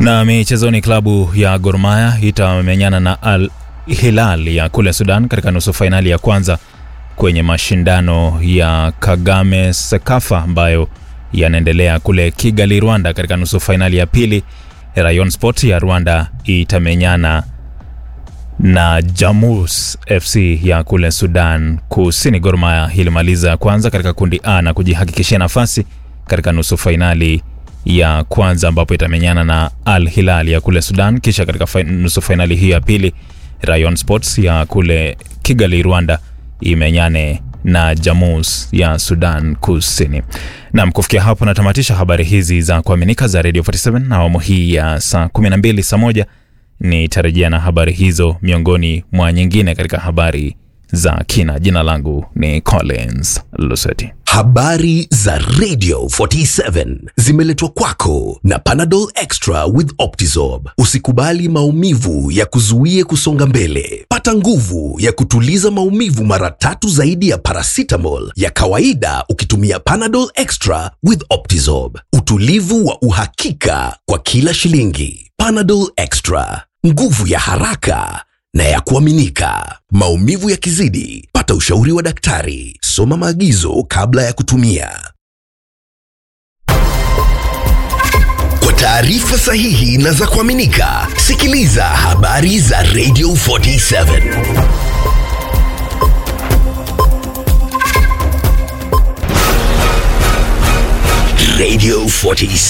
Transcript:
Na michezoni, klabu ya Gor Mahia itamenyana na Al Hilal ya kule Sudan katika nusu fainali ya kwanza kwenye mashindano ya Kagame Sekafa ambayo yanaendelea kule Kigali, Rwanda. Katika nusu fainali ya pili, Rayon Sport ya Rwanda itamenyana na Jamus FC ya kule Sudan Kusini. Gor Mahia ilimaliza ya kwanza katika kundi A na kujihakikishia nafasi katika nusu fainali ya kwanza ambapo itamenyana na Al Hilal ya kule Sudan. Kisha katika fain, nusu fainali hii ya pili Rayon Sports ya kule Kigali, Rwanda imenyane na Jamus ya Sudan Kusini. Nam, kufikia hapo natamatisha habari hizi za kuaminika za Radio 47 na awamu hii ya saa 12 saa moja nitarejea na habari hizo miongoni mwa nyingine katika habari za kina. Jina langu ni Collins Luseti. Habari za Radio 47 zimeletwa kwako na Panadol Extra with Optizorb. Usikubali maumivu ya kuzuie kusonga mbele. Pata nguvu ya kutuliza maumivu mara tatu zaidi ya paracetamol ya kawaida ukitumia Panadol Extra with Optizorb. Utulivu wa uhakika kwa kila shilingi. Panadol Extra, nguvu ya haraka na ya kuaminika. Maumivu yakizidi, pata ushauri wa daktari. Soma maagizo kabla ya kutumia. Kwa taarifa sahihi na za kuaminika, sikiliza habari za Radio 47. Radio 47.